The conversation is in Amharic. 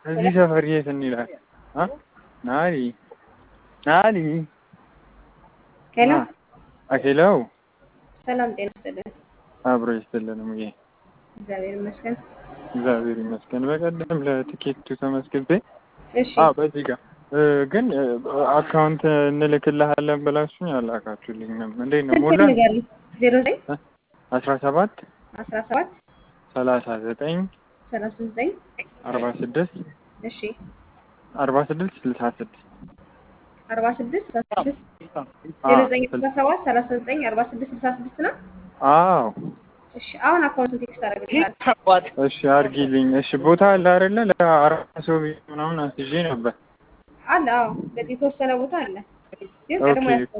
እዚህ ሰፈር የት እንሂዳለን? አ ናሊ ናሊ ሄሎ አ ሄሎ ሰላም ጤና ይስጥልን። አብሮ ይስጥልን ሙዬ እግዚአብሔር ይመስገን። እግዚአብሔር ይመስገን። በቀደም ለትኬቱ ተመስግቤ እሺ አ በዚህ ጋር እ፣ ግን እ፣ አካውንት እንልክልሃለን ብላችሁኝ አላካችሁልኝም። እንዴት ነው ስልክ ሞላ? ንገሪኝ። ዜሮ ዘጠኝ አስራ ሰባት አስራ ሰባት ሰላሳ ዘጠኝ ሰላሳ ዘጠኝ አርባ ስድስት እሺ አርባ ስድስት ስልሳ ስድስት አርባ ስድስት ስልሳ ስድስት ዜሮ ዘጠኝ አስራ ሰባት ሰላሳ ዘጠኝ አርባ ስድስት ስልሳ ስድስት ነው። አዎ እሺ አሁን አካውንቱን ቴክስት አደረግልሻለሁ። እሺ አድርጊልኝ። እሺ ቦታ አለ አይደለ? ለአራት ሰው ቤት ምናምን አስይዤ ነበር። አለ አዎ፣ በዚህ የተወሰነ ቦታ አለ፣ ግን ቀድሞ ኦኬ። ያስ